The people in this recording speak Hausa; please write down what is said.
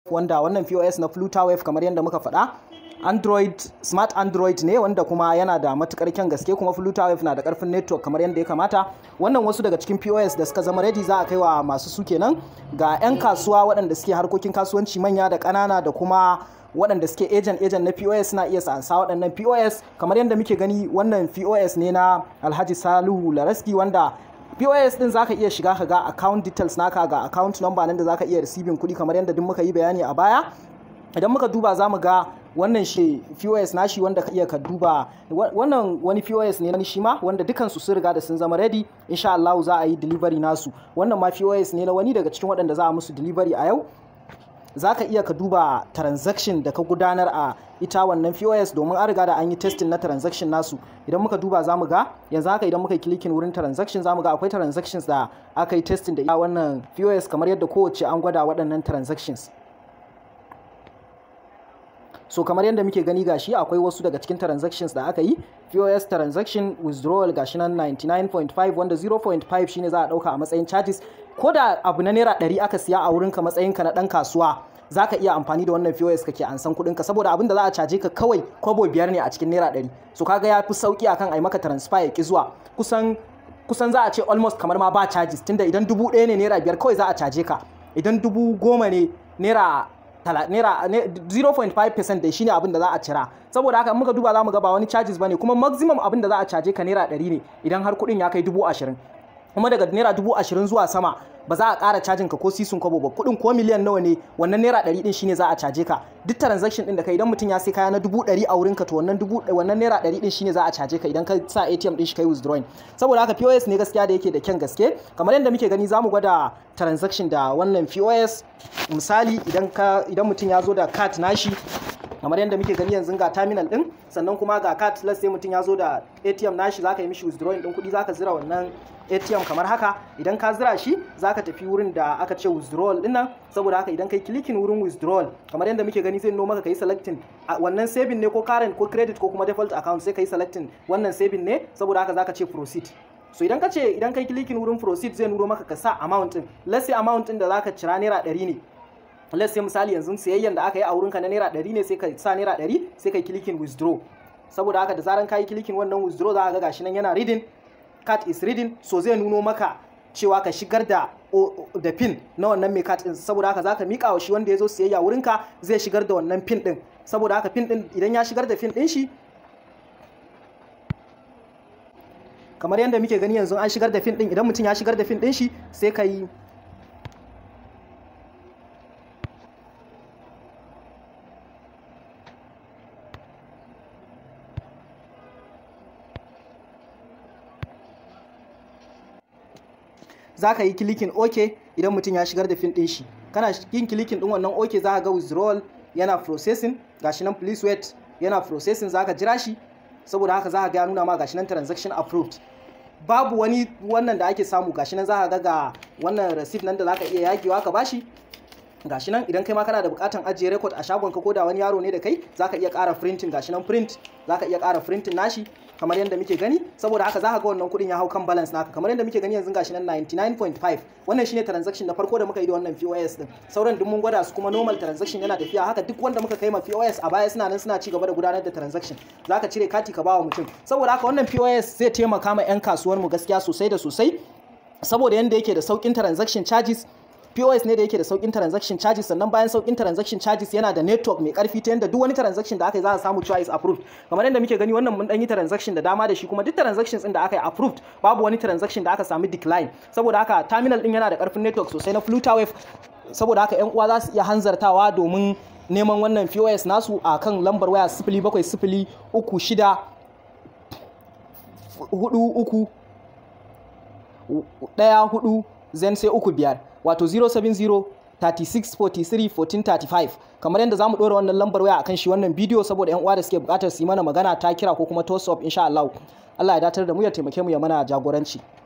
wanda wannan POS na FlutterWave kamar yadda muka faɗa Android smart Android ne wanda kuma yana da matukar kyan gaske kuma FlutterWave na da karfin network kamar yadda ya kamata wannan wasu daga cikin POS da suka zama ready za a kai wa masu su kenan ga 'yan kasuwa waɗanda suke harkokin kasuwanci manya da ƙanana da kuma waɗanda suke agent agent na POS suna iya sansa waɗannan POS kamar yadda muke gani wannan POS ne na Alhaji Salihu Laraski wanda POS din zaka iya shiga ka ga account details naka ga account number nan da zaka iya receiving kuɗi kamar yadda duk muka yi bayani a baya idan muka duba za mu ga wannan shi POS nashi wanda ka iya ka duba wannan wani POS ne na shi ma wanda dukansu sun riga da sun zama ready insha Allah za a yi delivery nasu wannan ma POS ne na wani daga cikin waɗanda za a musu delivery a yau za ka iya ka duba transaction da ka gudanar a ita wannan POS domin an riga da an yi testing na transaction nasu idan muka duba za mu ga yanzu haka idan muka yi clicking wurin transaction za mu ga akwai transactions da aka yi testing da wannan POS kamar yadda kowace an gwada waɗannan transactions so kamar yadda muke gani gashi akwai wasu daga cikin transactions da aka yi POS transaction withdrawal gashi nan 99.5 wanda 0.5 shine za a dauka a matsayin charges ko da abu na naira 100 aka siya a wurinka matsayinka na dan kasuwa za ka iya amfani da wannan POS kake ansan kuɗinka saboda abin da za a caje ka kawai kwabo biyar ne a cikin naira 100 so kaga ya fi sauki akan ai maka transfer ya ki zuwa kusan kusan za a ce almost kamar ma ba charges tunda idan dubu ɗaya ne naira biyar kawai za a caje ka idan dubu goma ne naira naira 0.5% da shine abin da za a cira saboda haka muka duba za mu ga ba wani charges bane kuma maximum abin da za a caje ka naira 100 ne idan har kuɗin ya kai dubu ashirin kuma daga naira dubu ashirin zuwa sama ba za a ƙara cajin ka ko sisun kwabo ba kuɗin ko miliyan nawa ne wannan naira ɗari ɗin shine za a caje ka duk transaction ɗin da kai idan mutum ya sai kaya na dubu ɗari a wurinka to wannan dubu wannan naira ɗari ɗin shine za a caje ka idan ka sa ATM ɗin shi kai withdrawing saboda haka POS ne gaskiya da yake da kyan gaske kamar yadda muke gani zamu gwada transaction da wannan POS misali idan ka idan mutum ya zo da card nashi kamar yadda muke gani yanzu ga terminal din sannan kuma ga card let's sai mutum ya zo da ATM nashi zaka yi mishi withdrawing din kuɗi zaka zira wannan ATM kamar haka idan ka zira shi zaka tafi wurin da aka ce withdrawal din nan saboda haka idan kai clicking wurin withdrawal kamar yadda muke gani zai nuna maka kai selecting wannan saving ne ko current ko credit ko kuma default account sai kai selecting wannan saving ne saboda haka zaka ce proceed so idan ka ce idan kai clicking wurin proceed zai nuna maka ka sa amount din let's say amount din da zaka cira naira 100 ne let's say misali yanzu sayayyan da aka yi a wurinka na naira 100 ne sai ka sa naira 100 sai kai clicking withdraw saboda haka da zaran kai clicking wannan withdraw za ka ga gashi nan yana reading card is reading so zai nuno maka cewa ka shigar da da pin na wannan mai card din saboda haka zaka mika wa shi wanda ya zo sayayya wurinka zai shigar da wannan pin din saboda haka pin din idan ya shigar da pin din shi kamar yadda muke gani yanzu an shigar da pin din idan mutum ya shigar da pin din shi sai ka yi za ka yi kilikin OK idan mutum ya shigar da fin ɗin shi kana yin kilikin ɗin wannan OK za ka ga withdrawal yana processing gashi nan please wait yana processing za ka jira shi saboda haka za ka ga nuna ma gashi nan transaction approved babu wani wannan da ake samu gashi nan za ka ga ga wannan receipt nan da za ka iya yagewa ka bashi gashi nan idan kai ma kana da bukatan ajiye record a shagonka ko da wani yaro ne da kai zaka iya ƙara printing gashi nan print zaka iya ƙara printing nashi kamar yadda muke gani saboda haka zaka ga wannan kuɗin ya hau kan balance naka kamar yadda muke gani yanzu gashi nan 99.5 wannan shine transaction na farko da muka yi da wannan POS din sauran duk mun gwada su kuma normal transaction yana tafiya haka duk wanda muka kai ma POS a baya suna nan suna ci gaba da gudanar da transaction zaka cire kati ka bawa mutum saboda haka wannan POS zai taimaka ma 'yan kasuwar mu gaskiya sosai da sosai saboda yanda yake da saukin transaction charges POS ne da yake da saukin transaction charges sannan bayan saukin transaction charges yana da network mai karfi ta yanda duk wani transaction da aka yi za a samu cewa is approved kamar yadda muke gani wannan mun dan yi transaction da dama da shi kuma duk transactions din da aka yi approved babu wani transaction da aka samu decline saboda haka terminal din yana da karfin network sosai na Flutterwave saboda haka yan uwa za su iya hanzartawa domin neman wannan POS nasu a kan lambar waya 0703 uku shida hudu uku ɗaya hudu zen sai uku biyar wato 070 36 43 14 35 kamar yadda zamu ɗora wannan lambar waya akan shi wannan bidiyo saboda yan uwa da suke buƙatar su yi mana magana ta kira ko kuma toss up insha Allah Allah ya datar da mu ya taimake mu ya mana jagoranci